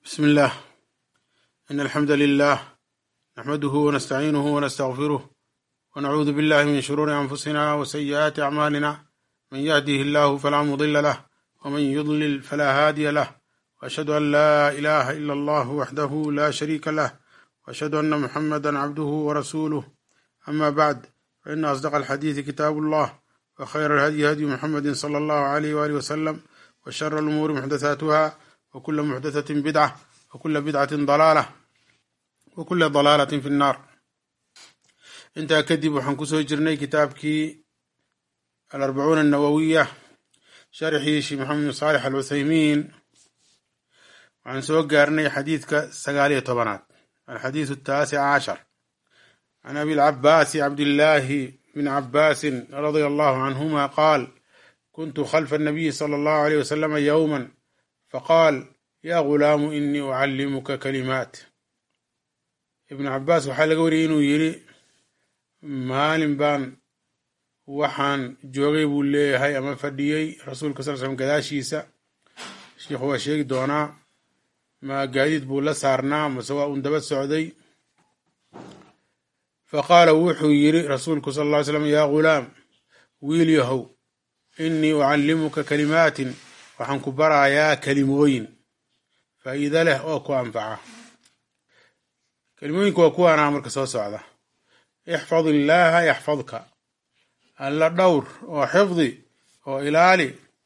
بسم الله إن الحمد لله نحمده ونستعينه ونستغفره ونعوذ بالله من شرور أنفسنا وسيئات أعمالنا من يهده الله فلا مضل له ومن يضلل فلا هادي له وأشهد أن لا إله إلا الله وحده لا شريك له وأشهد أن محمدا عبده ورسوله أما بعد فإن أصدق الحديث كتاب الله وخير الهدي هدي محمد صلى الله عليه وآله وسلم وشر الأمور محدثاتها وكل محدثة بدعة وكل بدعة ضلالة وكل ضلالة في النار intaa kadib waxaan kusoo jirnay kitaabkii alarbacuuna annawowiya sharxii sheekh maxamed bin saalix al cuthaymiin waxaan soo gaarnay xadiidka sagaal iyo tobanaad alxadiidu ataasic cashar can abi lcabaasi cabdillaahi bn cabaasin radia allahu canhuma qaal kuntu khalfa annabiyi sala allahu alayh wasalama yowma faqaal ya gulaamu inii ucallimuka kalimaat ibnu cabaas waxaa laga wariyay inuu yidhi maalin baan waxaan joogay buu leeyahay ama fadhiyey rasuulka sal slm gadaashiisa sheikhu waa sheegi doonaa ma gaadiid buu la saarnaa mase waa un daba socday fa qaala wuxuu yidhi rasuulku sal ll ly slam yaa gulaam wiil yahow innii ucallimuka kalimaatin waxaan ku barayaa kelimooyin faa'iido leh oo ku anfaca kelimooyinku waa kuwaanaa marka soo socda ixfad illaaha yaxfadka alla dhowr oo xifdi oo ilaali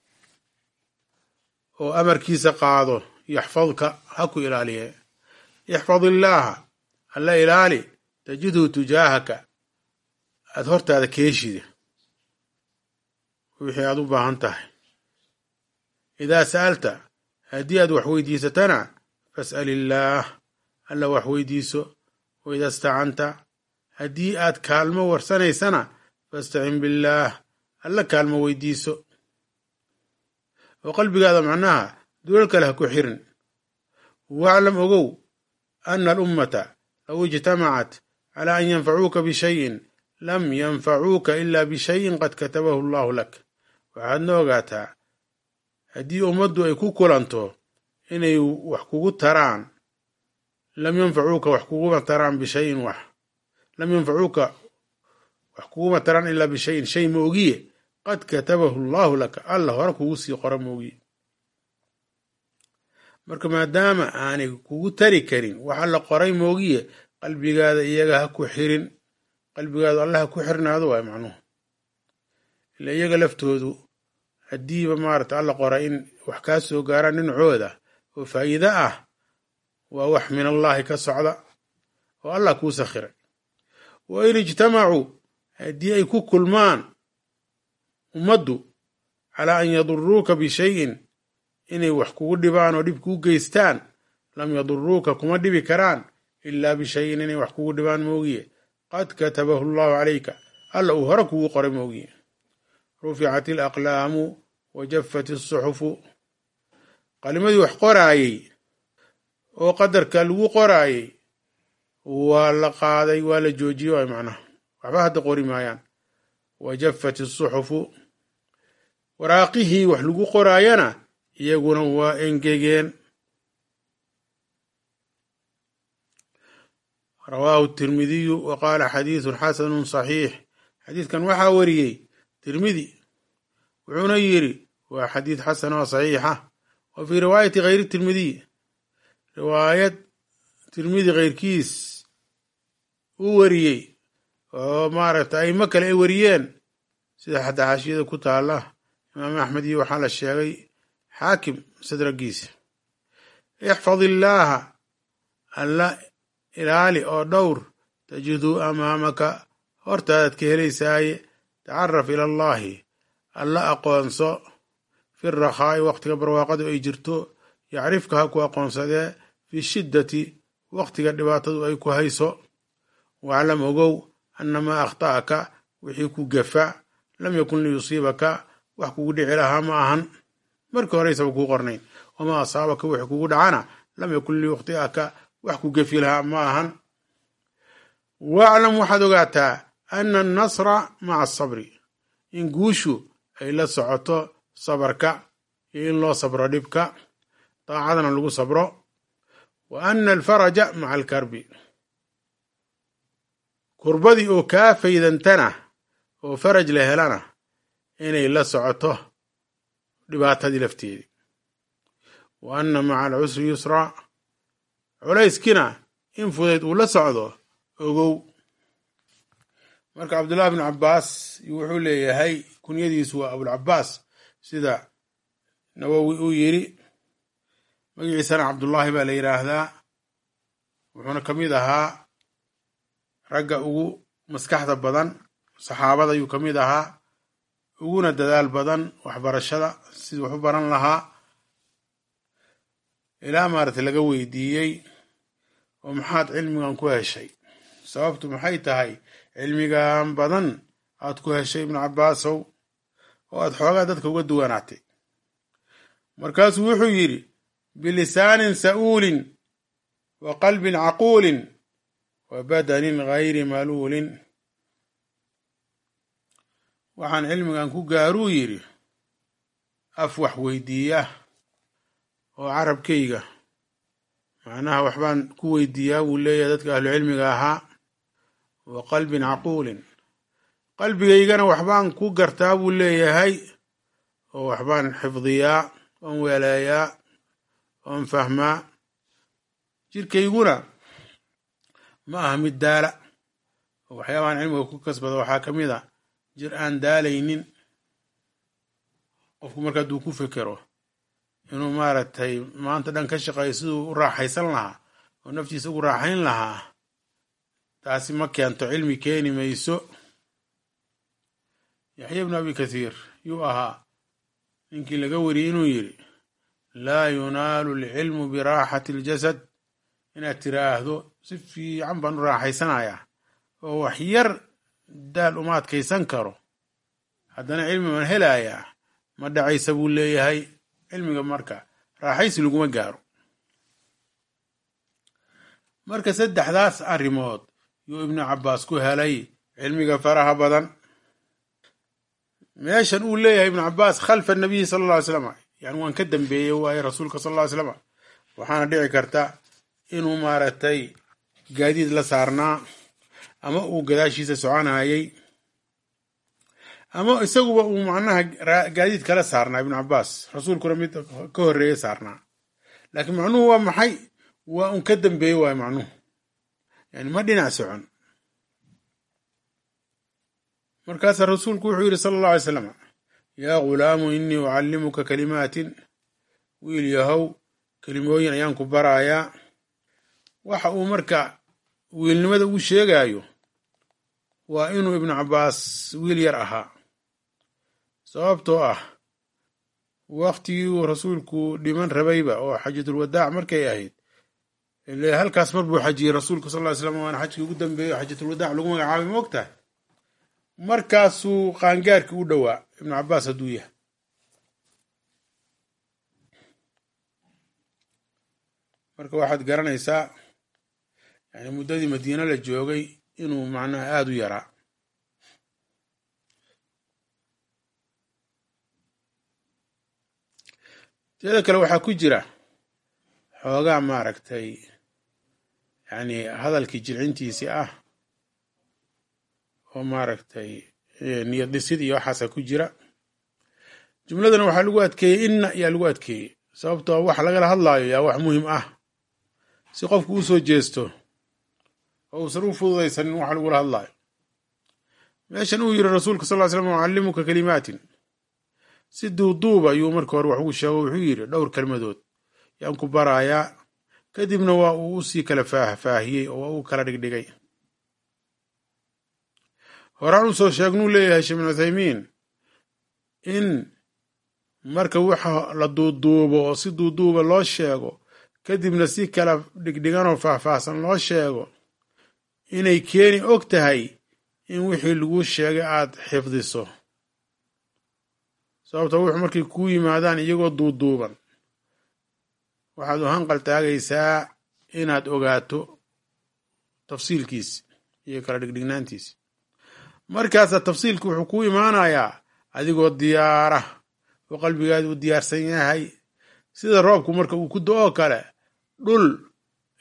oo amarkiisa qaado yaxfadka ha ku ilaaliye ixfad illaaha alla ilaali tajidhu tujaahaka aada hortaada keeshida wixii aad u baahan tahay idaa sa'alta haddii aad wax weydiisatana fas'al illaah alla wax weydiiso wa idaa istacanta haddii aad kaalmo warsanaysana fastacin billaah alla kaalmo weydiiso oo qalbigaada macnaha duulal kale ha ku xirin waclam ogow ana alummata low ijtamacat calaa an yanfacuuka bishayin lam yanfacuuka ilaa bishayin qad katabahu allahu lak waxaadna ogaataa haddii ummaddu ay ku kulanto inay wax kugu taraan lam yanfacuuka wax kuguma taraan bishayin wax lam yanfacuuka wax kuguma taraan ilaa bishayin shay ma ogiye qad katabahu allahu laka alla hore kugu sii qora ma ogiye marka maadaama aanay kugu tari karin wax alla qoray ma ogiye qalbigaada iyaga ha ku xirin qalbigaadu alla ha ku xirnaado waay macnuhu ila iyaga laftoodu haddiiba maarata alla qora in wax kaa soo gaaraan dhinacooda oo faa'iide ah waa wax min allaahi ka socda oo allah kuu sakhiray wa in ijtamacuu haddii ay ku kulmaan ummaddu calaa an yaduruuka bishayin inay wax kugu dhibaan oo dhib kuu geystaan lam yaduruuka kuma dhibi karaan ilaa bishayin inay wax kugu dhibaan moogiye qad katabahu allahu calayka alla uu hore kugu qoray moogiye ruficat alaqlaamu wa jaffat asuxufu qalimadii wax qoraayey oo qadarka lagu qoraayey waa la qaaday waa la joojiyey waay macnaha waxba hadda qori maayaan wa jaffat asuxufu waraaqihii wax lagu qoraayana iyaguna waa engegeen rawaahu tirmidiyu wa qaala xadiidun xasanun saxiix xadiidkan waxaa wariyey tirmidi wuxuuna yidhi waa xadiid xasan oo saxiixa wa fii riwaayati hayri tirmidiy riwaayad tirmidi keyrkiis uu wariyey oo maaragta aimo kale ay wariyeen sida xataa xaashiyada ku taala imaam axmed iyo waxaa la sheegay xaakim sadragiisa ixfad illaaha alla ilaali oo dhowr tajiduu amaamaka hortaadaad ka helaysaaye tacaraf ila allaahi alla aqoonso fi rakhaa'i waqtiga barwaaqadu ay jirto yacrifka ha ku aqoonsadee fi shiddati waqtiga dhibaatadu ay ku hayso waclam ogow annamaa akhta'aka wixii ku gafa lam yakun liyusiibaka wax kugu dhici lahaa ma ahan markii horeysaba kuu qornayn wamaa asaabaka wixii kugu dhacana lam yakun liyukhti'aka wax ku gefi lahaa ma ahan waclam waxaad ogaataa ana annasra maca asabri in guushu ay la socoto sabarka iyo in loo sabro dhibka daacadana lagu sabro wa ana alfaraja maca alkarbi kurbadii oo kaa faydantana oo faraj la helana inay la socoto dhibaatadii lafteedii wa anna maca alcusri yusraa culayskina in fudayd uu la socdo ogow marka cabdullahi bnu cabbaas wuxuu leeyahay kunyadiisu waa abulcabaas sida nawowi uu yidhi magaciisana cabdullaahi baa la yidhaahdaa wuxuuna ka mid ahaa ragga ugu maskaxda badan saxaabada ayuu ka mid ahaa uguna dadaal badan waxbarashada sidii wax u baran lahaa ilaa maaragtay laga weydiiyey oo maxaad cilmigan ku heshay sababtu maxay tahay cilmigan badan aad ku heshay ibnu cabbaasow oo aad xoogaa dadka uga duwanaatay markaasuu wuxuu yidhi bilisaanin sa'uulin wa qalbin caquulin wa badanin gayri maluulin waxaan cilmigan ku gaaruu yidhi af wax weydiiya oo carabkayga macnaha waxbaan ku weydiiyaa wuu leeyahay dadka ahlucilmiga ahaa wa qalbin caquulin qalbigaygana waxbaan ku gartaa buu leeyahay oo waxbaan xifdiyaa oon weeleeyaa oon fahmaa jirkayguna ma aha mid daala oo waxyaabahan cilmiga ku kasbada waxaa ka mid a jir aan daalaynin qofku marka hadduu ku fekero inuu maaragtay maanta dhan ka shaqeeyo siduu u raaxaysan lahaa oo naftiisa ugu raaxayn lahaa taasi ma keento cilmi keeni mayso yaxya ibnu abi kathiir yuu ahaa ninkii laga weriyey inuu yidhi laa yunaalu alcilmu biraaxati aljasad inaad tiraahdo si fiican baan u raaxaysanayaa oo wax yar daal uma adkaysan karo haddana cilmi baan helayaa ma dhacaysa buu leeyahay cilmiga marka raaxaysi laguma gaaro marka saddexdaas arrimood yuu ibnu cabbaas ku helay cilmiga faraha badan meeshan uu leeyahay ibnu cabbaas khalfa nabiyi sala alla ly slam yani waan ka dambeeyey waaye rasuulka sal alla ly slam waxaana dhici karta inuu maaragtay gaadiid la saarnaa ama uu gadaashiisa soconayay ama isaguba uu macnaha gaadiid kala saarnaa ibnu cabbaas rasuulkuna mid ka horreeye saarnaa laakiin macnuhu waa maxay waa un ka dambeeye waayo macnuhu yani ma dhinac socon markaasaa rasuulku wuxuu yidhi sala allah alay slam yaa ghulaamu innii ucallimuka kalimaatin wiil yahow kelimooyin ayaan ku barayaa waxa uu marka wiilnimada ugu sheegaayo waa inuu ibnu cabbaas wiil yar ahaa sababtoo ah waktigii uu rasuulku dhiman rabayba oo xajatulwadaac markay ahayd ile halkaas mar buu xajiyey rasuulku sal ly slam waana xajkii ugu dambeeyo xajatulwadaac lagu magacaabay moogtahay markaasuu qaangaarkii u dhowaa ibnu cabbaas hadduu yahay marka waxaad garanaysaa yani muddadii madiine la joogay inuu macnaha aada u yaraa teeda kale waxaa ku jira xoogaa maaragtay yani hadalkii jilcintiisii ah oo maaragtay niyad dhisid iyo waxaasa ku jira jumladana waxaa lagu adkeeyey inna yaa lagu adkeeyey sababtoo wax lagala hadlaayo yaa wax muhim ah si qofku u soo jeesto oo uusan u fududaysanin wax lagula hadlaayo meeshan uu yidhi rasuulka sal ly slam ucallimuka kalimaatin si duuduuba ayuu marka hore wax ugu sheego wuxuu yidhi dhowr kelmadood yaan ku baraayaa kadibna waa uu usii kala faahfaahiyey oo waa uu kala dhigdhigay horaan usoo sheegnuu leeyahay sheekh bin cuthaymiin in marka waxa la duuduubo oo si duuduuba loo sheego kadibna si kala dhigdhiganoo faahfaahsan loo sheego inay keeni og tahay in wixii laguu sheegay aad xifdiso sababto wuxuu markay kuu yimaadaan iyagoo duuduuban waxaad u hanqal taagaysaa inaad ogaato tafsiilkiisi iyo kala dhigdhignaantiisi markaasaa tafsiilki wuxuu kuu imaanayaa adigoo diyaara oo qalbigaadi uu diyaarsan yahay sida roobku marka uu ku do-oo kale dhul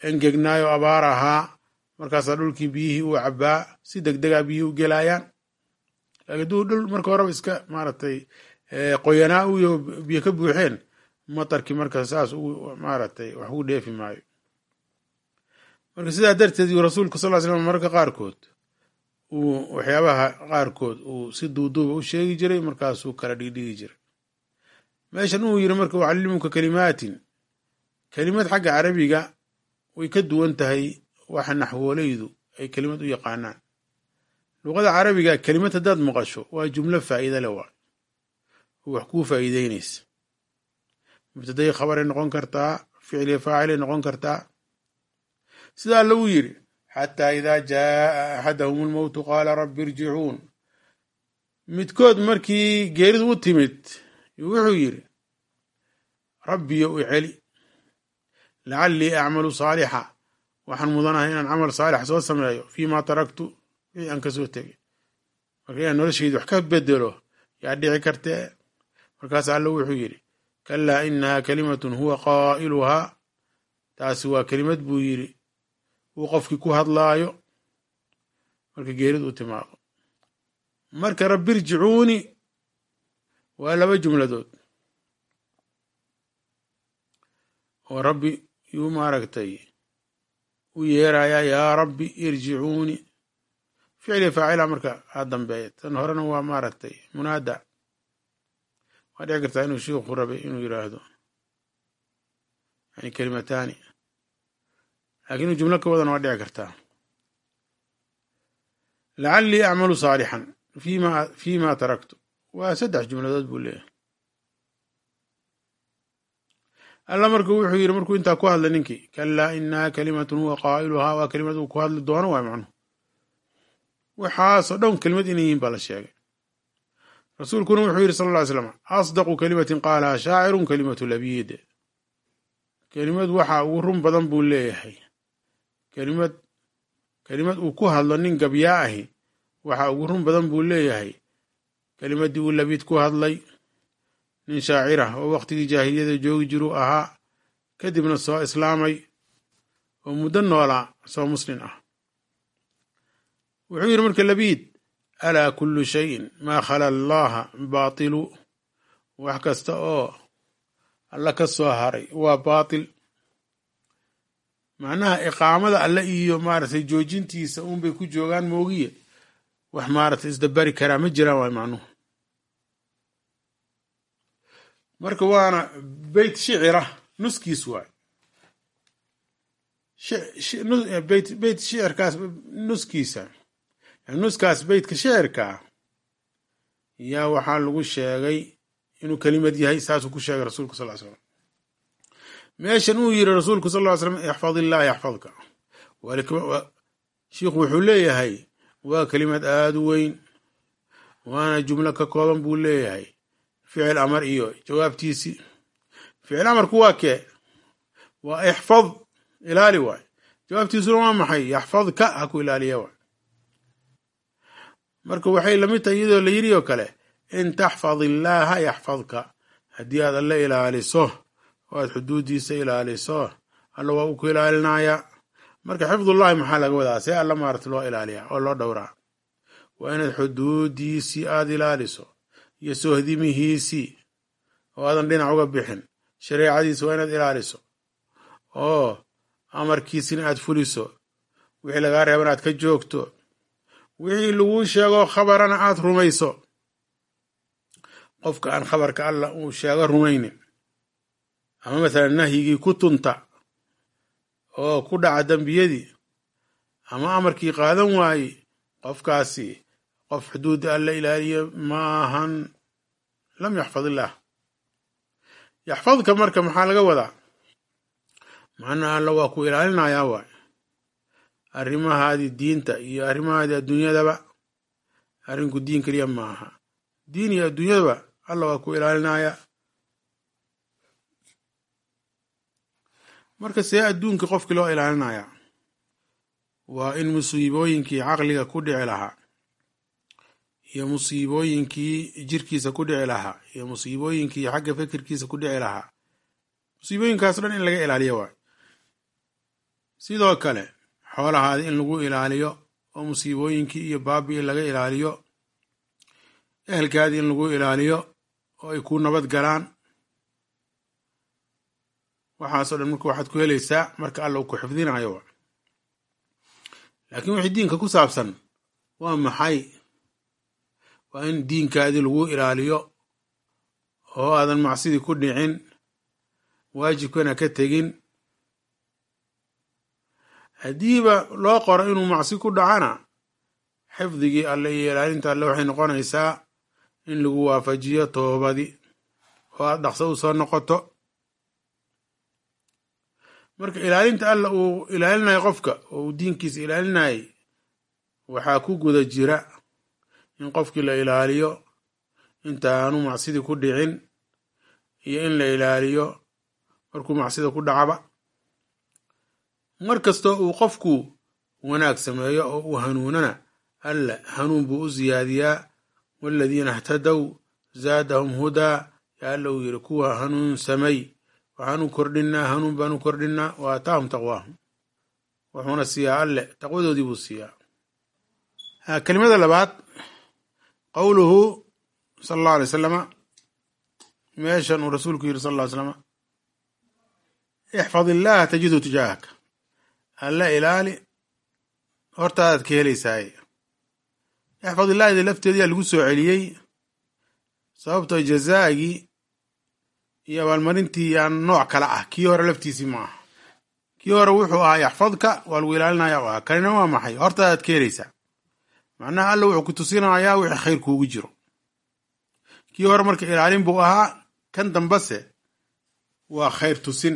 engegnaayo abaar ahaa markaasaa dhulkii biyihii uu cabbaa si deg degaa biyihii u gelaayaan laakiin hadduu dhul marka horeba iska maaragtay qoyanaa u yaho biyo ka buuxeen matarkii marka saas u maaragtay wax ugu dheefi maayo marka sidaa darteed yuu rasuulku sal ly slam mararka qaarkood uu waxyaabaha qaarkood uu si duuduuba u sheegi jiray markaasuu kala dhigdhigi jiray meeshan uu yiri marka ucallimuka kalimaatin kelimad xagga carabiga way ka duwan tahay waxa naxwoolaydu ay kelimad u yaqaanaan luqada carabiga kelimad haddaad maqasho waa jumlo faa'iida le waa oo wax kuu faa'iideynaysa mubtaday khabaray noqon kartaa ficliya faacilay noqon kartaa sida alla uu yidhi xataa idaa jaaa axadahum almowtu qaala rabbi irjicuun midkood markii geeridu u timid wuxuu yidhi rabbiyo u celi lacallii acmalu saalixa waxaan mudanahay inaan camal saalix soo sameeyo fiimaa taraktu wixii aan ka soo tegay marka inaan noloshayda wax ka bedelo yaa dhici kartee markaas alla wuxuu yidhi kalaa inahaa kalimatun huwa qaa'iluhaa taasi waa kelimad buu yidhi uu qofkii ku hadlaayo marka geeridu u timaado marka rabbi irjicuuni waa laba jumladood oo rabbi yuu maaragtay u yeerayaa yaa rabbi irjicuuni ficli faacila marka ha dambeeya tan horena waa maaragtay munaada waa dhici kartaa inuu shiikhu rabay inuu yiraahdo yani kelimataani lakin inuu jumlo ka wadana waa dhici kartaa lacallii acmalu saalixan fima fima taraktu waa saddex jumladood buu leeyahay alla marka wuxuu yidhi markuu intaa ku hadlay ninkii kalaa inaha kalimatun huwa qaa'iluhaa waa kelimad uu ku hadli doono waay macnuhu waxaasoo dhan kelimad inay yihiin baa la sheegay rasuulkuna wuxuu yidhi sala alla ly slam asdaqu kalimatin qaalaha shaacirun kalimatu labiid kelimad waxa ugu run badan buu leeyahay kelimad kelimad uu ku hadlo nin gabyaa ahi waxa ugu run badan buu leeyahay kelimaddii uu labiid ku hadlay nin shaacirah oo waqtigii jaahiliyada joogi jiruu ahaa kadibna soo islaamay oo muddo noolaa soo muslin ah wuxuu yidhi marka labiid alaa kullu shayin maa khala allaha baatilu wax kasta oo alla ka soo haray waa baatil macnaha iqaamada alle iyo maaragtay joojintiisa uunbay ku joogaan moogiye wax maaragtay isdabari karaa ma jiraan waay macnuhu marka waana beyt shicira nuskiis waay beyt beyt shicirkaas nuskiisa nuskaas beytka shicirkaa yaa waxaa lagu sheegay inuu kelimad yahay saasuu ku sheegay rasuulku sal slam meeshan uu yiri rasuulku sal ly slam ixfad illah yaxfadka shiikhu wuxuu leeyahay waa kelimad aada u weyn waana jumlo ka kooban buu leeyahay ficil amar iyo jawaabtiisii ficil amarku waa kee waa ixfad ilaali waay jawaabtiisuna waa maxay yaxfadka ha ku ilaaliya waay marka waxay lamid tahay iyadoo la yiri oo kale in taxfad illaaha yaxfadka haddii aad alla ilaaliso oo aad xuduuddiisa ilaaliso alla waa uu ku ilaalinayaa marka xifdullahi maxaa laga wadaa see alla maarata loo ilaaliyaa oo loo dhowraa waa inaad xuduuddiisii aad ilaaliso iyo soohdimihiisii oo aadan dhinac uga bixin shareecadiisa waa inaad ilaaliso oo amarkiisina aad fuliso wixii lagaa reeban aad ka joogto wixii laguu sheego khabarana aad rumayso qofka aan khabarka alla uu sheego rumaynin ama mathalan nahyigii ku tunta oo ku dhaca dembiyadii ama amarkii qaadan waaye qofkaasi qof xuduudda alla ilaaliyo maahan lam yaxfad illaah yaxfadka marka maxaa laga wadaa macnaha alla waa ku ilaalinayaa waay arrimahaadii diinta iyo arrimahaadii adduunyadaba arrinku diin keliya maaha diin iyo adduunyadaba alla waa ku ilaalinayaa marka see adduunka qofkii loo ilaalinayaa waa in musiibooyinkii caqliga ku dhici lahaa iyo musiibooyinkii jirkiisa ku dhici lahaa iyo musiibooyinkii xagga fikirkiisa ku dhici lahaa musiibooyinkaas dhan in laga ilaaliyo waay sidoo kale xoolahaadi in lagu ilaaliyo oo musiibooyinkii iyo baabi'i laga ilaaliyo ehelkaadii in lagu ilaaliyo oo ay ku nabad galaan waxaasoo dhan marka waxaad ku helaysaa marka alla uu ku xifdinayo laakiin wixii diinka ku saabsan waa maxay waa in diinkaadii lagu ilaaliyo oo aadan macsidii ku dhicin waajibkana ka tegin haddiiba loo qoro inuu macsi ku dhacana xifdigii alle iyo ilaalinta alle waxay noqonaysaa in lagu waafajiyo toobadii oo aad dhaqso u soo noqoto marka ilaalinta alla uu ilaalinayo qofka oo uu diinkiisa ilaalinayay waxaa ku guda jira in qofkii la ilaaliyo inta aanu macsidii ku dhicin iyo in la ilaaliyo markuu macsida ku dhacaba mar kastoo uu qofku wanaag sameeyo oo uu hanuunana alla hanuun buu u siyaadiyaa waaladiina htadow zaadahum hudaa yaa alla uu yidhi kuwa hanuun samay waxaanu kordhinaa hanuun baanu kordhinaa wa aataahum taqwaahum wuxuuna siiyaa alle taqwadoodii buu siiyaa kelimada labaad qowluhu sala allahu alay salama meeshan uu rasuulku yidhi sal ll ly slama ixfad illaaha tajidu tijaahaka alla ilaali hortaadaad ka helaysaaye ixfad illaahida lafteediyaa lagu soo celiyey sababtoo jazaagii iyo abaalmarintii yaan nooc kale ah kii hore laftiisii ma aha kii hore wuxuu ahaa yaxfadka waa lagu ilaalinaya u ahaa kanina waa maxay hortaadaad ka helaysaa macnaha alla wuxuu ku tusinayaa wixii khayr kuugu jiro kii hore marka ilaalin buu ahaa kan dambase waa khayr tusin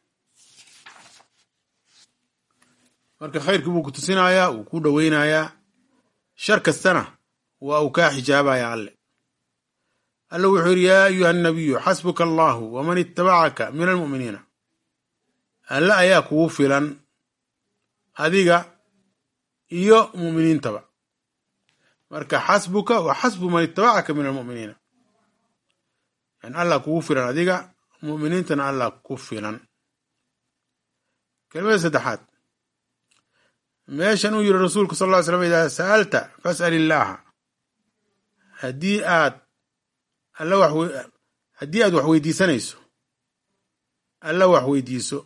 marka khayrkii buu ku tusinayaa wuu ku dhoweynayaa shar kastana waa uu kaa xijaabaya alle alla wuxuu yidhi yaa ayuha annabiyu xasbuka allahu waman ittabacaka min almu'miniina alle ayaa kugu filan adiga iyo mu'miniintaba marka xasbuka wa xasbu man ittabacaka min almu'miniina yani allah kugu filan adiga mu'miniintana allah ku filan kelimada saddexaad meeshan uu yidhi rasuulku sal ll ly slam idaa sa'alta fas'al illaaha haddii aad alla wax haddii aad wax weydiisanayso alla wax weydiiso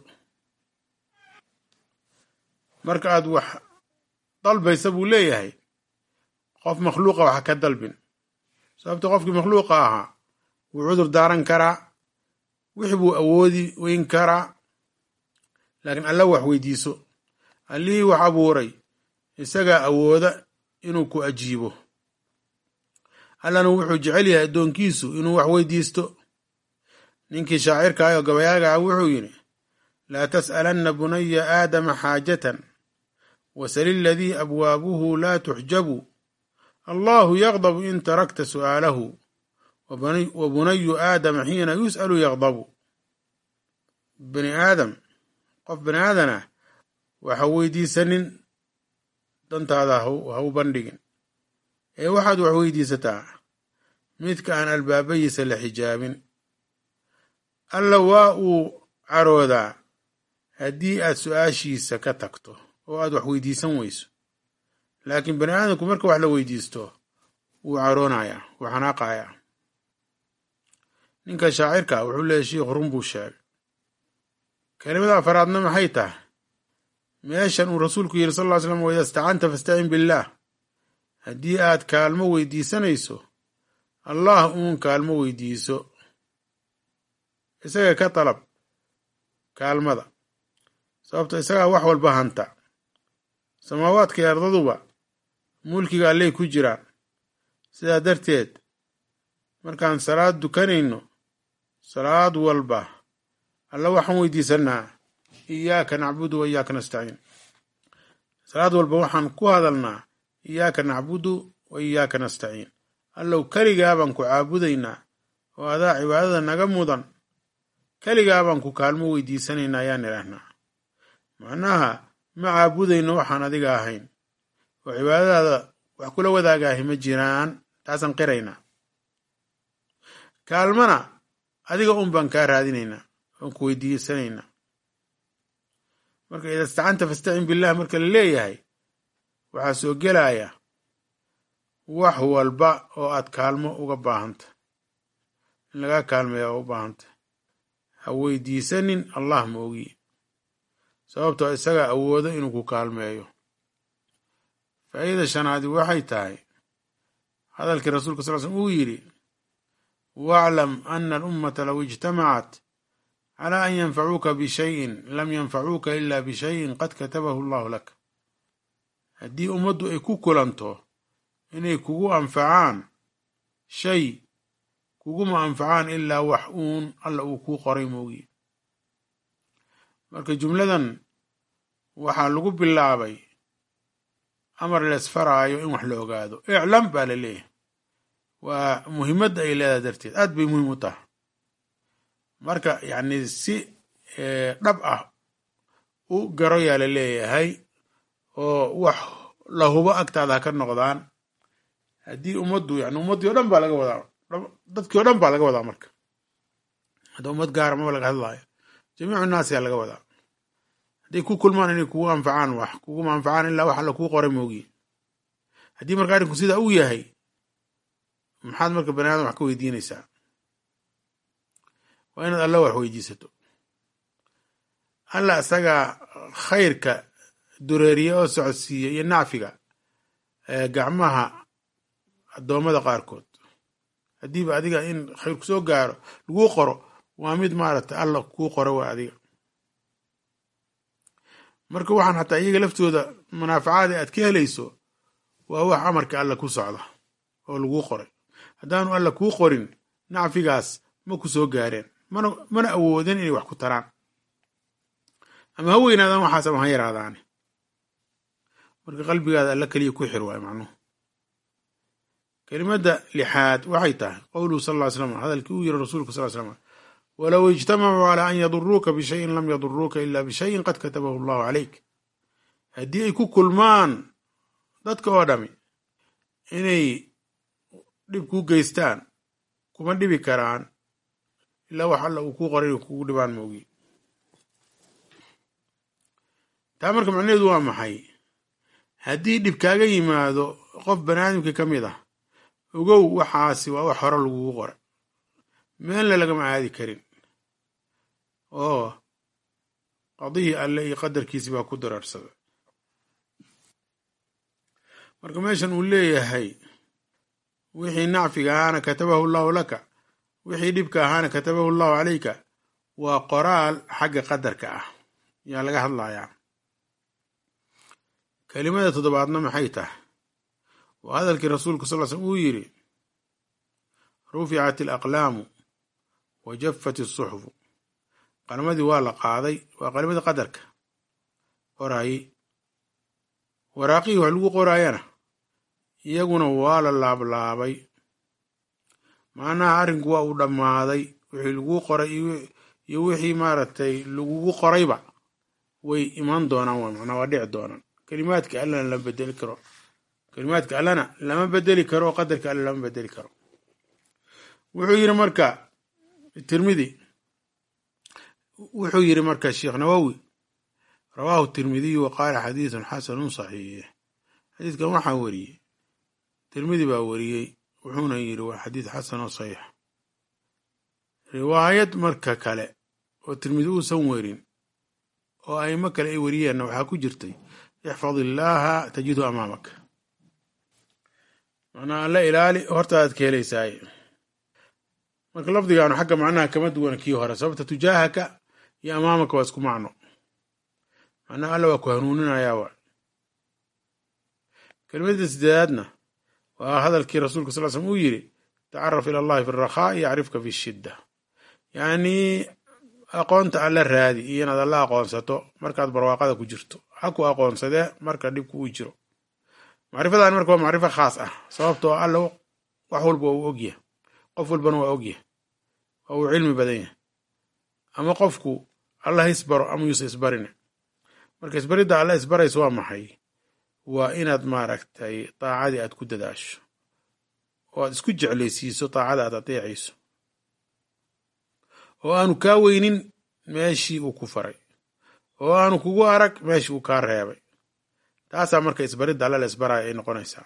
marka aad wax dalbaysa buu leeyahay qof makhluuqa wax ka dalbin sababto qofkii makhluuqa ahaa wuu cudur daaran karaa wixi buu awoodi weyn karaa laakiin alla wax weydiiso allihii wax abuuray isagaa awooda inuu ku ajiibo allana wuxuu jecel yahay addoonkiisu inuu wax weydiisto ninkii shaacirka ah oo gabayaaga ah wuxuu yidhi laa tas'alanna bunaya aadama xaajatan wasal iladii abwaabuhu laa tuxjabu allahu yaqdabu in tarakta su'aalahu wa bunayu aadama xiina yus'alu yaqdabu bani aadam qof bani aadan ah waxa weydiisanin dantaada ha u bandhigin ee waxaad wax weydiisataa midka aan albaabayiisa la xijaabin alla waa uu caroodaa haddii aad su-aashiisa ka tagto oo aad wax weydiisan weyso laakiin bani aadamku marka wax la weydiisto wuu caroonayaa wuu xanaaqayaa ninka shaacirka wuxuu leeyahy shiikhu run buu sheegay kelimada afaraadna maxay tahay meeshan uu rasuulku yidhi sal ll ly slam waidaa istacanta fastacin billaah haddii aad kaalmo weydiisanayso allah uun kaalmo weydiiso isaga ka dalab kaalmada sababto isagaa wax walba hanta samaawaadka iyo ardaduba mulkiga alley ku jiraan sidaa darteed markaan salaad dukanayno salaad walba alla waxaan weydiisanaa iyaaka nacbudu wa iyaaka nastaciin salaad walba waxaan ku hadalnaa iyaaka nacbudu wa iyaaka nastaciin allow keligaa baan ku caabudaynaa oo adaa cibaadada naga mudan keligaa baan ku kaalmo weydiisanaynaa ayaan idhaahnaa macnaha ma caabudayno waxaan adiga ahayn oo cibaadadaada wax kula wadaagaahi ma jiraan taasaan qiraynaa kaalmana adiga un baan kaa raadinaynaa oon ku weydiisanaynaa marka ida istacanta fastacin billah marka la leeyahay waxaa soo gelaya wax walba oo aad kaalmo uga baahanta in lagaa kaalmeeya oo u baahanta ha weydiisanin allah ma ogi sababtoo isagaa awoodo inuu ku kaalmeeyo faa'iida shanaadi waxay tahay hadalkii rasuulka sal slm uu yidhi waclam ana alummata low ijtamacat calaa an yanfacuuka bishayin lam yanfacuuka ila bishayin qad katabahu allahu lak haddii ummaddu ay ku kulanto inay kugu anfacaan shay kuguma anfacaan ilaa wax uun alla uu kuu qoray moogi marka jumladan waxaa lagu bilaabay amar leesfaraayo in wax la ogaado iclam baa la leeyahay waa muhimadda ay leedahay darteed aad bay muhiim u tahay marka yacni si dhab ah u garo yaa la leeyahay oo wax la hubo agtaada ha ka noqdaan haddii ummaddu yani ummaddii o dhan baa laga wadaa dadkii o dhan baa laga wadaa marka hadda ummad gaara maba laga hadlaayo jamiicu naas yaa laga wadaa hadday ku kulmaan inay kugu anfacaan wax kuguma anfacaan ilaa wax alla kuu qoray moogiye haddii marka arrinku sidaa uu yahay maxaad marka bani aadam wax ka weydiinaysaa waa inaad alla wax weydiisato alla isagaa khayrka dureeriya oo socodsiiya iyo nacfiga gacmaha addoommada qaarkood haddiiba adiga in khayr ku soo gaaro laguu qoro waa mid maaragtay alla kuu qoro waa adiga marka waxaan xataa iyaga laftooda munaafacaada aad ka helayso waa wax amarka alla ku socda oo laguu qoray haddaanu alla kuu qorin nacfigaas ma ku soo gaareen mana mana awoodin inay wax ku taraan ama ha weynaadaan waxaas ama ha yaraadaane marka qalbigaada alla keliya ku xir waay macnuhu kelimadda lixaad waxay tahay qowluhu sal ll slam hadalkii uu yiri rasuulku sal slam walow ijtamacuu calaa an yaduruuka bishayin lam yaduruuka ila bishayin qad katabahu allahu calayk haddii ay ku kulmaan dadka oo dhami inay dhib kuu geystaan kuma dhibi karaan ilaa wax alla uu kuu qoray inay kugu dhibaan moogi taa marka macnaheedu waa maxay haddii dhib kaaga yimaado qof baniaadamkii ka mid ah ogow waxaasi waa wax hore lagugu qoray meelna lagama aadi karin oo qadihii alle iyo qadarkiisi baa ku daraarsaday marka meeshan uu leeyahay wixii nacfiga ahaana katabahu allahu laka wixii dhibka ahaana katabahu allahu calayka waa qoraal xagga qadarka ah yaa laga hadlayaa kelimada toddobaadna maxay tahay waa hadalkii rasuulku sal slm uu yidhi ruficat alaqlaamu wa jaffat asuxufu qalmadii waa la qaaday waa qalmadii qadarka qoraayey waraaqihii wax lagu qoraayana iyaguna waa la laablaabay macnaha arrinku waa uu dhammaaday wixii laguu qoray iyo wixii maaragtay lagugu qorayba way iman doonaan waa macnaa waa dhici doonaan kelimaadka allana lama bedeli karo kelimaadka allana lama bedeli karo oo qadarka alla lama bedeli karo wuxuu yiri marka tirmidi wuxuu yiri marka sheekh nawowi rawaahu tirmidiyu wa qaala xadiidun xasanun saxiix xadiidkan waxaa weriyey tirmidi baa weriyey wuxuuna yiri waa xadiid xasan oo saxiix riwaayad marka kale oo tirmidi uusan werin oo aimo kale ay weriyeenna waxaa ku jirtay ixfad illaaha tajidu amaamaka macnaa alla ilaali hortaadaad ka helaysaaye marka lafdigaanu xagga macnaha kama duwana kii hore sababta tujaahaka iyo amaamaka waa isku macno macnaha alla waa ku hanuuninayaa waa kelimadda sideedaadna waa hadalkii rasuulka sal slm uu yiri tacaraf ila allahi fi rakhaa'i yacrifka fi shidda yacnii aqoonta alla raadi iyo inaad alla aqoonsato markaad barwaaqada ku jirto ha ku aqoonsadee marka dhibku uu jiro macrifadan marka waa macrifo khaas ah sababtoo alla wax walba waa uu ogyahay qof walbana waa ogyahay waa uu cilmi badan yahay ama qofku alla ha isbaro ama yuusa isbarine marka isbaridda alla isbarayso waa maxay waa inaad maaragtay daacadii aad ku dadaasho oo aad isku jeclaysiiso daacada aad adeecayso oo aanu kaa weynin meeshii uu ku faray oo aanu kugu arag meeshii uu kaa reebay taasaa marka isbaridda alla la isbaraayo ay noqonaysaa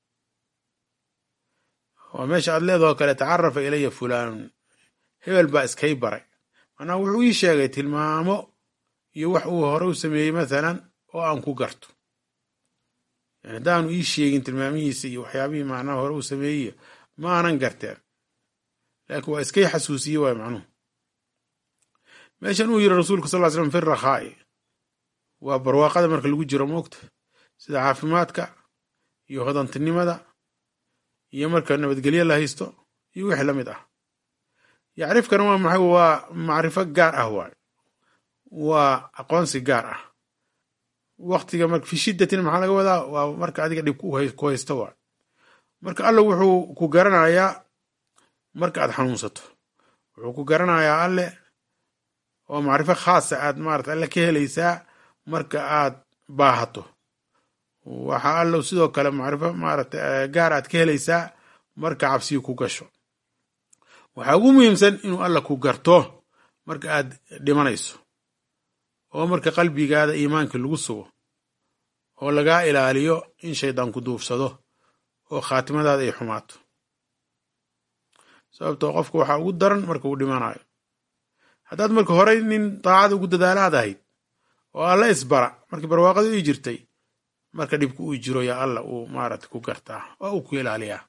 oo meesha aad leedahoo kale tacarafa ilaya fulaanun hebel baa iskay baray manaa wuxuu ii sheegay tilmaamo iyo wax uu hore u sameeyey mathalan oo aan ku garto yani haddaanu ii sheegin tilmaamihiisa iyo waxyaabihii macnaha hore uu sameeyey ma aanan garteen laakiin waa iskay xasuusiye waay macnuhu meeshan uu yiri rasuulku sal ly slam fi rakhaa'i waa barwaaqada marka lagu jiro moogta sida caafimaadka iyo hodantinimada iyo marka nabadgelyo la haysto iyo wixii la mid ah yacrifkana waa maxay waa macrifo gaar ah waay waa aqoonsi gaar ah waktiga mar fi shiddatin maxaa laga wadaa waa marka adiga dhib ku haysto waay marka alle wuxuu ku garanayaa marka aad xanuunsato wuxuu ku garanayaa alle oo macrifo khaasa aad maarata alle ka helaysaa marka aad baahato waxaa allow sidoo kale macrifo maarata gaar aad ka helaysaa marka cabsiyi ku gasho waxaa ugu muhiimsan inuu alla ku garto marka aad dhimanayso oo marka qalbigaada iimaankii lagu sugo oo lagaa ilaaliyo in shaydaan ku duufsado oo khaatimadaada ay xumaato sababtoo qofka waxaa ugu daran marka uu dhimanayo haddaad marka horey nin daacada ugu dadaalaad ahayd oo alla isbara markii barwaaqada ii jirtay marka dhibku uu jiro yaa alla uu maarata ku gartaa oo uu ku ilaaliyaa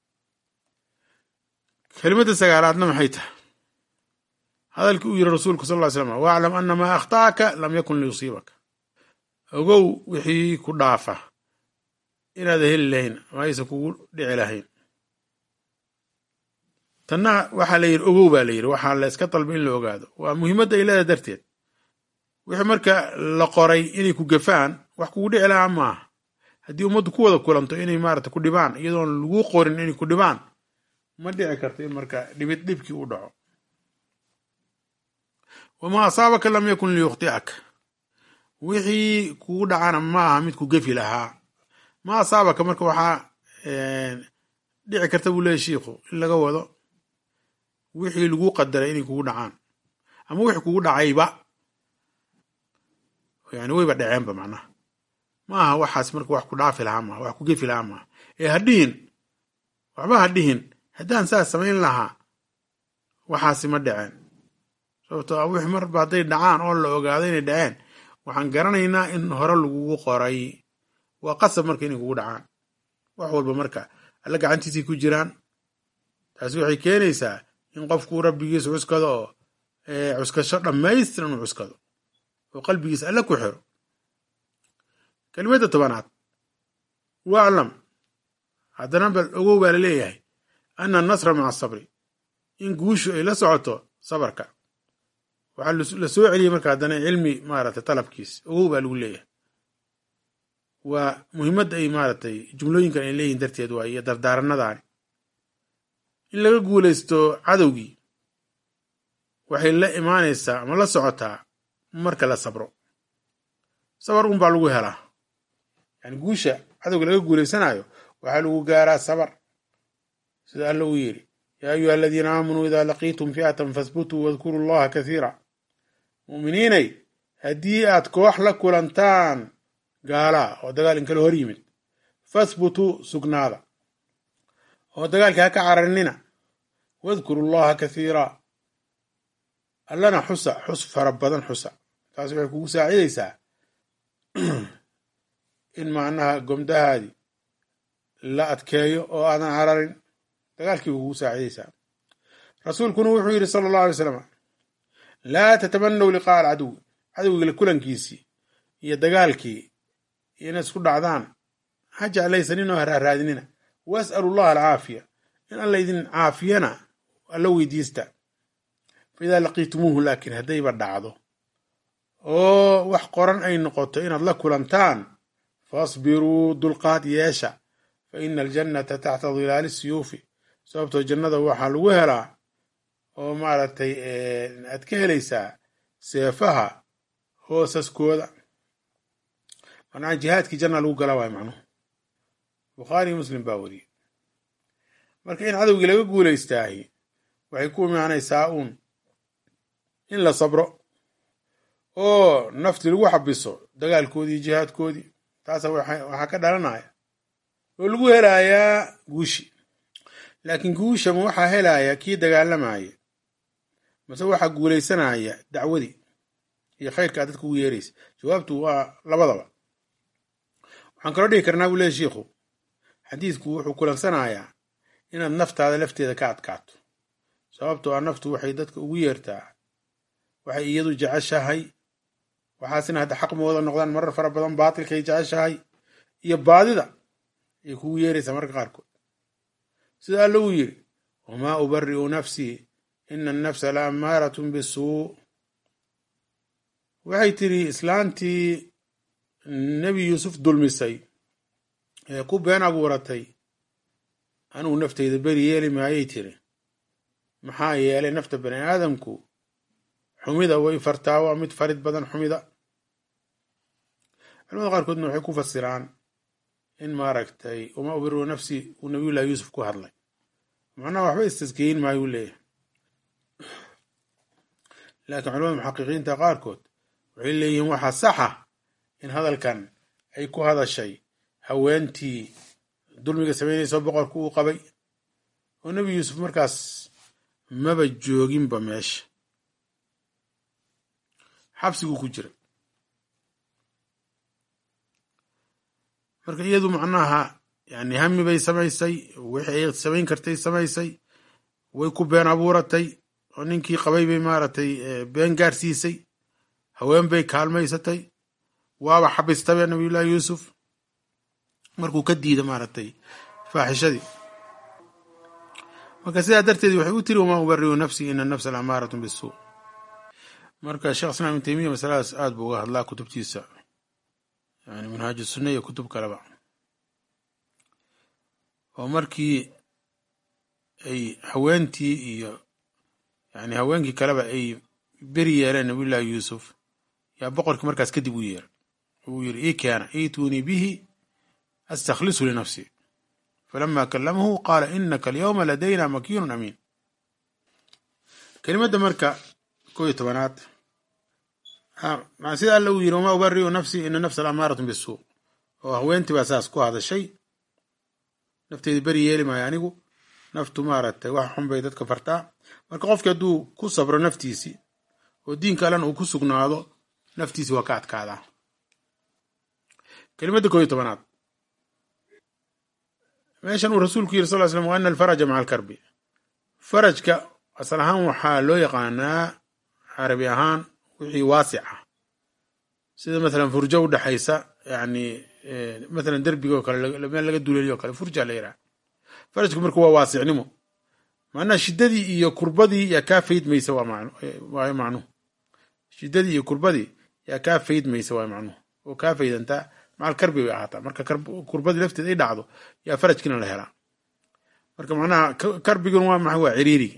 kelimadda sagaalaadna maxay tahay hadalkii uu yiri rasuulku sal ly slam waclam ana maa akhta'aka lam yakun liyusiibaka ogow wixii ku dhaafa inaada heli lahayn ama aysan kugu dhici lahayn tanna waxaa la yidhi ogow baa la yidhi waxaa la iska dalba in la ogaado waa muhiimadda ay leedahay darteed wixii marka la qoray inay ku gafaan wax kugu dhici lahaa maaha haddii ummaddu ku wada kulanto inay maarata ku dhibaan iyadoon lagu qorin inay ku dhibaan ma dhici karto in marka dhibid dhibkii u dhaco wamaa asaabaka lam yakun liyukhti'aka wixii kugu dhacana ma aha mid ku gefi lahaa ma asaabaka marka waxaa dhici karta buu leeyahy shiikhu in laga wado wixii lagu qadaray inay kugu dhacaan ama wixii kugu dhacayba yani wayba dhaceenba macnaha ma aha waxaas marka wax ku dhaafi lahaa maaha wax ku gefi lahaa maaha ee hadhihin waxba hadhihin haddaan saas samayn lahaa waxaasi ma dhaceen sababto a wix marba hadday dhacaan oo la ogaado inay dhaceen waxaan garanaynaa in hore lagugu qoray waa qasab marka inay kugu dhacaan wax walba marka alla gacantiisay ku jiraan taasi waxay keenaysaa in qofkuu rabbigiisa cuskado oo cuskasho dhammaystiran uu cuskado oo qalbigiisa alle ku xiro kelimadda tobanaad waclam haddana bal ogow baa laleeyahay ana annasra maca asabri in guushu ay la socoto sabarka waxaa la soo celiyey marka haddana cilmi maaragtay talabkiis ogow baa lagu leeyahay waa muhiimadda ay maaragtay jumlooyinkan ay leeyihin darteed waa iyo dardaaranadaani in laga guulaysto cadowgii waxay la imaanaysaa ama la socotaa marka la sabro sabar un baa lagu helaa yani guusha cadowga laga guulaysanayo waxaa lagu gaaraa sabar sida alla uu yidhi yaa ayuha aladiina aamanuu idaa laqiitum fi'atan fahbutuu wadkuruu allaha kathiira mu'miniinay haddii aad koox la kulantaan gaalaa oo dagaal inkala hor yimid fahbutuu sugnaada oo dagaalka ha ka cararinina wadkuru llaha kathiira allana xusa xus fara badan xusa taas waxay kugu saacidaysaa in macnaha gomdahaadii la adkeeyo oo aadan cararin dagaalkii kugu saacidaysaa rasuulkuna wuxuu yidhi sala allahu alay slam laa tatamanaw liqaa alcaduwi cadowgiila kulankiisii iyo dagaalkii iyo inaad isku dhacdaan ha jeclaysaninoo haraaraadinina was'alu llaha alcaafiya in alla idin caafiyana alla weydiista fa idaa laqiitumuuhu laakiin haddayba dhacdo oo wax qoran ay noqoto inaad la kulantaan fasbiruu dulqaad yeesha fa ina aljannata taxta dilaali siyuufi sababtoo jannada waxaa lagu helaa oo maaragtay aad ka helaysaa seefaha hoosaskooda manaa jihaadkii janna lagu gala waayo macnuhu bukhaariyo muslim baa wariyey marka in cadowgii laga guulaystaahi waxay ku imaanaysaa uun in la sabro oo nafti lagu xabiso dagaalkoodii jihaadkoodii taasa waxaa ka dhalanaya oo lagu helayaa guushi laakiin guushama waxaa helaya kii dagaalamaya mase waxaa guulaysanaya dacwadii iyo khayrkaa dadka ugu yeeraysa jawaabtu waa labadaba waxaan kaloo dhigi karnaa buu leey shiikhu xadiidku wuxuu kulansanayaa inaad naftaada lafteeda ka adkaato sababtoo ah naftu waxay dadka ugu yeertaa waxay iyadu jeceshahay waxaasina hadda xaq mooda noqdaan marar fara badan baatilkay jeceshahay iyo baadida ay kugu yeeraysaa marka qaarkood sida alla uu yidhi wamaa ubari'u nafsii ina annafsa la ammaaratun bisuu waxay tidhi islaantii nebi yuusuf dulmisay ee ku been abuuratay anugu naftayda beri yeeli maayay tiri maxaa yeelay nafta bani aadamku xumida way fartaa waa mid farid badan xumida culamada qaarkoodna waxay ku fasiraan in maaragtay uma ubiru nafsi uu nabiyullahi yuusuf ku hadlay macnaha waxba istaskeyin maayuu leeyahay laakiin culamada muxaqiqiinta qaarkood waxay leeyihiin waxaa saxa in hadalkan ay ku hadashay haweentii dulmiga samaynayso boqorku uu qabay oo nebi yuusuf markaas maba jooginba meesha xabsiguu ku jira marka iyadu macnaha yani hami bay samaysay wixii ay samayn kartay samaysay way ku been abuuratay oo ninkii qabay bay maaragtay been gaarsiisay haween bay kaalmaysatay waaba xabistabe nabiyullahi yuusuf markuu ka diida maaragtay faaxishadii marka sidaa darteed waxay u tiri wamaa ubariu nafsi ina nafsa laamaaratun bisuu marka sheekh islaam ibn taymiya masaladaas aad buu uga hadlaa kutubtiisa yani manhaaju sunna iyo kutub kaleba oo markii ay haweentii iyo yani haweenkii kaleba ay beri yeeleen nabiyullahi yuusuf yaa boqorkii markaas kadib u yeeray uu yiri ii keena iituunii bihi astakhlisu linafsi falama kalamahu qaala inaka alyawma ladayna makiinun amiin kelimadda marka ko iyo tobanaad sida alla uu yiri wamaa ubariu nafsi ina nafsa laamaaratun bisuu oo haweentii baa saas ku hadashay nafteedi beri yeeli maayo anigu naftu maaragtay wax xun bay dadka fartaa marka qofki hadduu ku sabro naftiisii oo diinka allana uu ku sugnaado naftiisi waa ka adkaadaa kelimadda ko iyo tobanaad meeshan uu rasuulku yiri sal slam wa ana alfaraja maca alkarbi farajka asal ahaan waxaa loo yaqaanaa carabi ahaan wixii waasic ah sida mathalan furjo u dhexaysa yani mathalan derbiga oo kale meel laga duleeliyo o kale furja la yidhaha farajku marka waa waasicnimo macnaha shiddadii iyo kurbadii yaa kaa faydmaysa waayo macnuhu shiddadii iyo kurbadii yaa kaa faydmaysa waayo macnuhu oo kaa faydantaa macal karbi bay ahaataa marka kurbadii lafteed ay dhacdo yaa farajkiina la helaa marka macnaha karbiguna waa maxay waa ciriiriga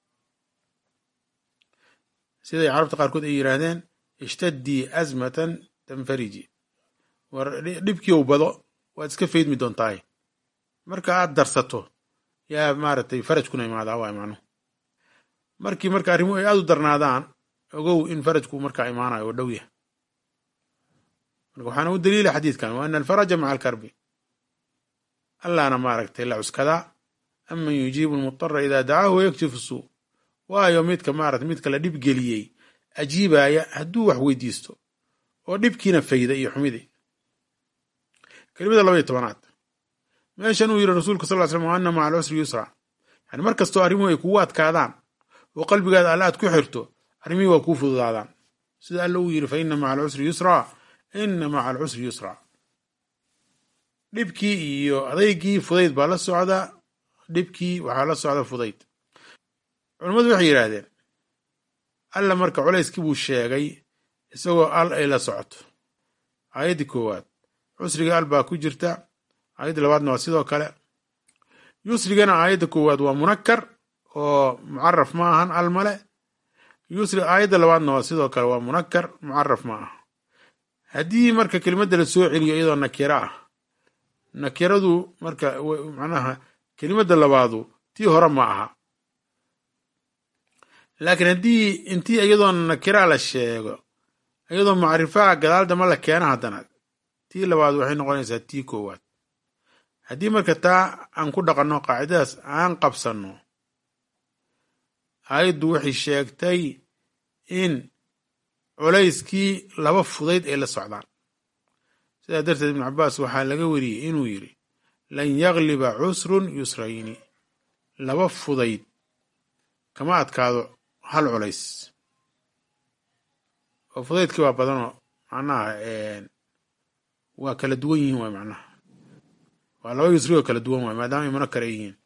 siday carabta qaarkood ay yidhaahdeen ishtadii asmatan tanfariji war dhibkiiw bado waad iska faydmi doontaay marka aad darsato yaa maaragtay farajkuna imaadaa waay macnuhu markii marka arrimuhu ay aad u darnaadaan ogow in farajku markaa imaanayo oo dhow yah marka waxaana u daliila xadiidkan wa ana alfaraja maca alkarbi allaana maaragtay la cuskadaa aman yujiibu lmudara idaa dacaahu wayaktifu suu waayo midka maarata midka la dhib geliyey ajiibaya hadduu wax weydiisto oo dhibkiina fayda iyo xumidii kelimada laba iyo tobanaad meeshan uu yiri rasuulka sal slam wa ana maca alcusri yusra yani mar kastoo arrimuhu ay kugu adkaadaan oo qalbigaada alla aad ku xirto arrimihii waa kuu fududaadaan sida alla uu yiri fa ina maca alcusri yusra ina maca alcusri yusra dhibkii iyo adaygii fudayd baa la socdaa dhibkii waxaa la socda fudayd culammadu waxay yidhaahdeen alla marka culayskii buu sheegay isagoo al ay la socoto aayaddii koowaad cusriga al baa ku jirta aayadda labaadna waa sidoo kale yusrigana aayadda koowaad waa munakar oo mucaraf ma ahan al male yusri aayadda labaadna waa sidoo kale waa munakar mucaraf ma aha haddii marka kelimadda la soo celiyo iyadoo nakira ah nakiradu marka macnaha kelimadda labaadu tii hore ma aha laakiin haddii intii iyadoo nakira la sheego iyadoo macrifaha gadaal dama la keena haddana tii labaad waxay noqonaysaa tii koowaad haddii marka taa aan ku dhaqanno qaacidadaas aan qabsanno aayaddu waxay sheegtay in culayskii laba fudayd ay la socdaan sidaa darteed ibnu cabaas waxaa laga wariyey inuu yidhi lan yagliba cusrun yusrayni laba fudayd kama adkaado hal culays oo fudaydkii waa badanoo macnaha waa kala duwan yihiin waay macnaha waa laba yusri oo kala duwan waay maadaama ay munakar ay yihiin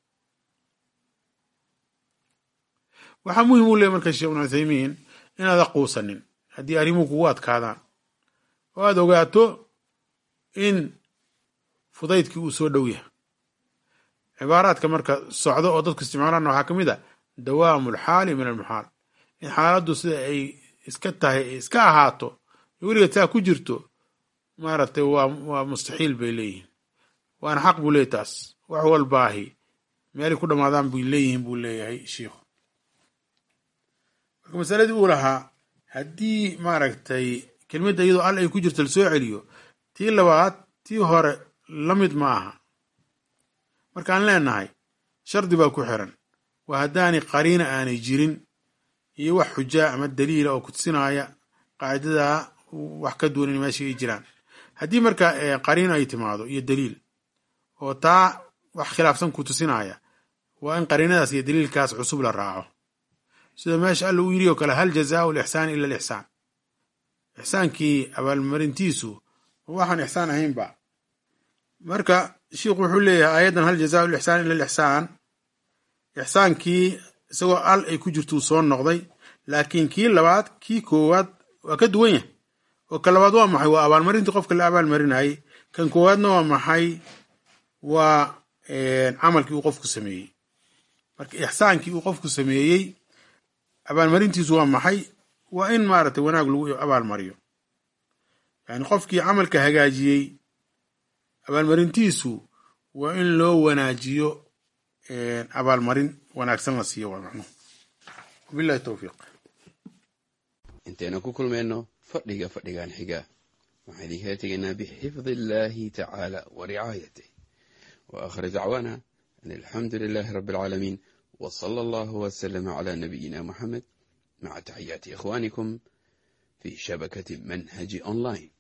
waxaa muhim u leey marka sheekh ibnu cuthaymiin inaada quusanin haddii arrimuhu kugu adkaadaan oo aada ogaato in fudaydkii uu soo dhow yahay cibaaraadka marka socdo oo dadku isticmaalaan waxaa ka mid a dawaamu alxaali min almuxaal in xaaladdu sida ay iska tahay iska ahaato weligeed saa ku jirto maaragtay waa waa mustaxiil bay leeyihiin waana xaq buu leeyahy taas wax walbaahi meelay ku dhammaadaan bay leeyihiin buu leeyahay shiikhu marka masaladii uu lahaa haddii maaragtay kelmadda iyadoo al ay ku jirto lasoo celiyo tii labaad tii hore la mid ma aha markaan leenahay shardi baa ku xiran waa haddaanay qariina aanay jirin iyo wax xujaa ama daliila oo kutusinaaya qaacidadaa wax ka duwan in meesha ay jiraan haddii marka qariina ay timaado iyo daliil oo taa wax khilaafsan ku tusinaya waa in qariinadaas iyo daliilkaas cusub la raaco sida meesha alla uu yidhi oo kale hal jazaau lixsaani ila alixsaan ixsaankii abaalmarintiisu waxaan ixsaan ahaynba marka sheikhu wuxuu leeyahay aayaddan hal jazaau lixsaan ila alixsaan ixsaankii isagoo al ay ku jirtuu soo noqday laakiin kii labaad kii koowaad waa ka duwan yahay oo ka labaad waa maxay waa abaalmarintii qofka la abaalmarinayay kan koowaadna waa maxay waa camalkii uu qofku sameeyey marka ixsaankii uu qofku sameeyey abaalmarintiisu waa maxay waa in maaragtay wanaag lagu abaalmariyo yani qofkii camalka hagaajiyey abaalmarintiisu waa in loo wanaajiyo abaalmarin wanaagsan la siiyo waa macnuhu wabillahi towfiiq intaynu ku kulmayno fadhiga fadhigan xiga waxaan idinkala tegaynaa bixifdi illaahi tacaala wa ricaayatih wa aakhir dacwaana an alxamdu lilaahi rabbi alcaalamiin wa sala allahu wasalama calaa nabiyina muxamed maca taxiyaati ikhwaanikum fi shabakati manhaji online